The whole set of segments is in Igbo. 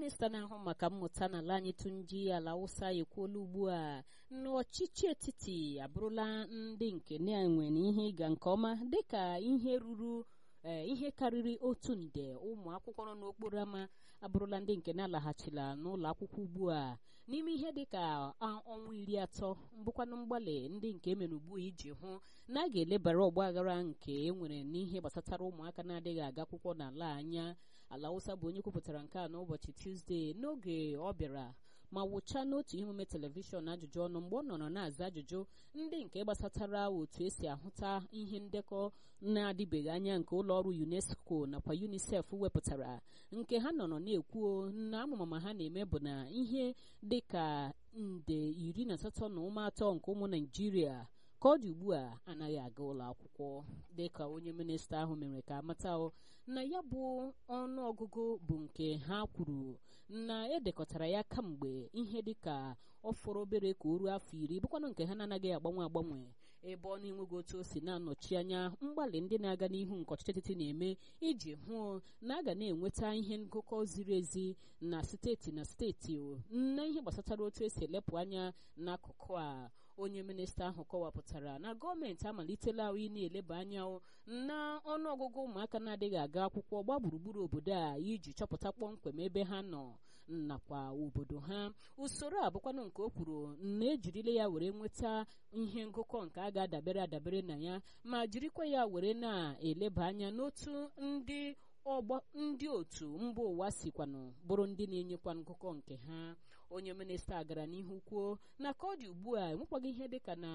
minista na-ahụ maka mmụta n'ala anyị Tunji ala Awụsa ekwuola ugbu a na ọchịchị etiti abụrụla ndị nke na-enwere ihe ịga nke ọma dịka ihe ruru ihe karịrị otu nde ụmụ akwụkwọ nọ n'okporo ámá abụrụla ndị nke na-alaghachila n'ụlọ akwụkwọ ugbu a n'ime ihe dịka ọnwa iri atọ mbụkwanụ mgbalị ndị nke emere ugbu a iji hụ na a ga-elebara ọgba aghara nke e nwere n'ihe gbasatara ụmụaka na-adịghị aga akwụkwọ n'ala anya ala Awụsa bụ onye kwupụtara nke a n'ụbọchị Tuzdee n'oge ọ bịara ma wụchaa n'otu ihe omume telivishọn ajụjụ ọnụ mgbe ọ nọrọ na-aza ajụjụ ndị nke gbasatara otu esi ahụta ihe ndekọ na-adịbeghị anya nke ụlọ ọrụ UNESCO nakwa UNICEF wepụtara nke ha nọrọ na-ekwuo na amụmama ha na-eme bụ na ihe dịka nde iri na asatọ na ụma atọ nke ụmụ Naịjirịa ka ọ dị ugbu a anaghị aga ụlọ akwụkwọ dịka onye minista ahụ mere ka amata na ya bụ ọnụ ọgụgụ bụ nke ha kwuru na edekọtara ya kamgbe ihe dịka ọ fọrọ obere ka o ruo afọ iri bụkwanụ nke ha na-anaghị agbanwe agbanwe ebe ọ na-enweghị otu o si na-anọchi anya mgbalị ndị na-aga n'ihu nke ọchịchị etiti na-eme iji hụ na a ga na-enweta ihe ngụkọ ziri ezi na steeti na steeti na ihe gbasatara otu esi elepụ anya n'akụkụ a onye minista ahụ kọwapụtara na gọọmenti amalitela ị na-eleba anya na ọnụọgụgụ ụmụaka na-adịghị aga akwụkwọ gba gburugburu obodo a iji chọpụta kpọmkwem ebe ha nọ nakwa obodo ha usoro a bụkwanụ nke o kwuru na ejirila ya were nweta ihe ngụkọ nke a ga-adabere adabere na ya ma jirikwa ya were na-eleba anya n'otu ndị ọgbọ ndị otu mba ụwa sikwanụ bụrụ ndị na-enyekwa ngụkọ nke ha onye minista gara n'ihu kwuo na ka ọ dị ugbu a enwekwaghị ihe dịka na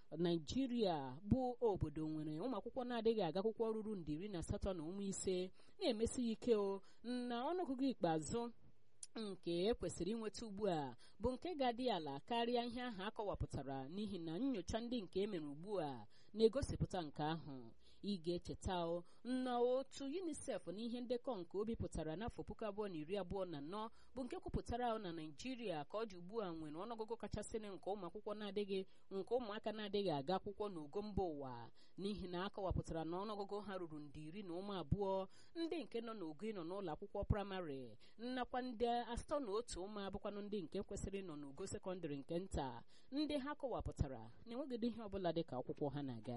naijiria bụ obodo nwere ụmụ akwụkwọ na-adịghị aga akwụkwọ ruru nde iri na asatọ na ụmụ ise na-emesi ike o na ọnụọgụgụ ikpeazụ nke ekwesịrị inweta ugbu a bụ nke ga-adị ala karịa ihe ahụ akọwapụtara n'ihi na nyocha ndị nke emere ugbu a na-egosipụta nke ahụ ị ga-echeta na otu UNICEF na ihe ndekọ nke o bipụtara n'afọ puku abụọ na iri abụọ na anọ bụ nke kwupụtara na Naịjirịa ka ọ dị ugbu a nwere ọnụọgụgụ kachasịnụ nke ụmụ akwụkwọ na-adịghị nke ụmụaka na-adịghị aga akwụkwọ n'ogo mba ụwa n'ihi na akọwapụtara na ọnụọgụgụ ha ruru nde iri na ụmụ abụọ ndị nke nọ n'ogo ịnọ n'ụlọ akwụkwọ praịmarị nnakwa ndị asatọ na otu ụmụ abụkwanụ ndị nke kwesịrị ịnọ n'ogo sekọndịrị nke nta ndị ha kọwapụtara na enweghịdị ihe ọbụla dị ka akwụkwọ ha na-aga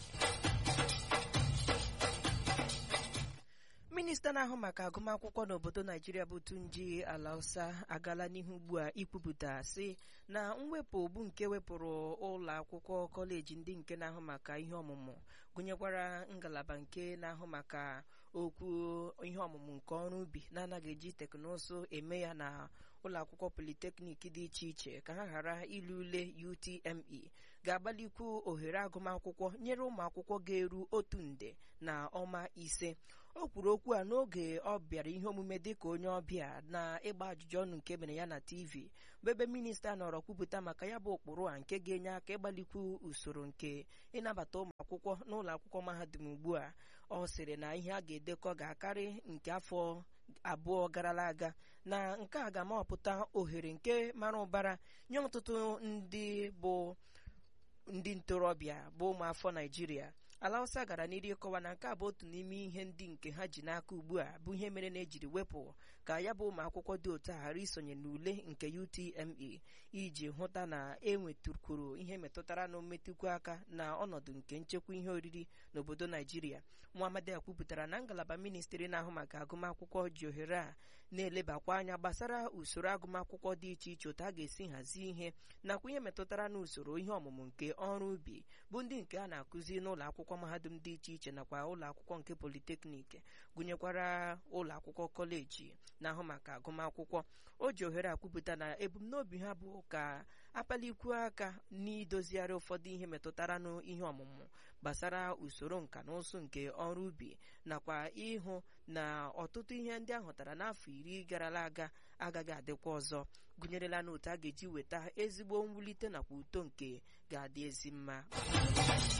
minista na-ahụ maka agụmakwụkwọ n'obodo naijiria bụ tunji alausa agala n'ihu ugbu a ikwupụta sị na mwepụ bụ nke wepụrụ ụlọ akwụkwọ kọleji ndị nke na-ahụ maka ihe ọmụmụ gụnyekwara ngalaba nke na-ahụ maka okwu ihe ọmụmụ nke ọrụ ubi na-anaghị eji teknụzụ eme ya na ụlọ akwụkwọ politeknik dị iche iche ka ha ghara ilu ule UTME ga-agbalikwu ohere agụmakwụkwọ nyere ụmụ akwụkwọ ga-eru otu nde na ọma ise o kwuru okwu a n'oge ọ bịara ihe omume dịka onye ọbịa na ịgba ajụjụ ọnụ nke mere ya na TV bụ ebe minista nọrọ kwupụta maka ya bụ ụkpụrụ a nke ga-enye aka ịgbalikwu usoro nke ịnabata ụmụ akwụkwọ n'ụlọ akwụkwọ mahadum ugbu a ọ sịrị na ihe a ga-edekọ ga-akarị nke afọ abụọ garala aga na nke a ga-amapụta ohere nke mara ụbara nye ọtụtụ ndị bụ ndị ntorobịa bụ ụmụafọ naijiria ala Hausa gara n'iru ịkọwa na nke a bụ otu n'ime ihe ndị nke ha ji n'aka ugbu a bụ ihe mere na ejiri wepụ ka ya bụ ụmụ akwụkwọ dị otu a ghara isonye n'ule nke UTME iji hụta na enwetụkwuru ihe metụtara na mmetụkwu aka na ọnọdụ nke nchekwa ihe oriri n'obodo Naijiria Muhammad kwupụtara na ngalaba ministri na-ahụ maka agụmakwụkwọ ji ohere a na-elebakwa anya gbasara usoro agụmakwụkwọ dị iche iche otu a ga-esi hazie ihe nakwa ihe metụtara na usoro ihe ọmụmụ nke ọrụ ubi bụ ndị nke a na-akụzi n'ụlọ akwụkwọ mahadum dị iche iche nakwa ụlọ akwụkwọ nke politeknik gụnyekwara ụlọ akwụkwọ kọleji na-ahụ maka agụmakwụkwọ o ji ohere akwupụta na ebumnobi ha bụ ka akpalikwuo aka n'idozigharị ụfọdụ ihe metụtara n'ihe ọmụmụ gbasara usoro nka na ụsụ nke ọrụ ubi nakwa ịhụ na ọtụtụ ihe ndị ahụtara n'afọ iri garala aga agaghị adịkwa ọzọ gụnyerela na otu a ga-eji weta ezigbo mwulite nakwa uto nke ga-adị ezi mma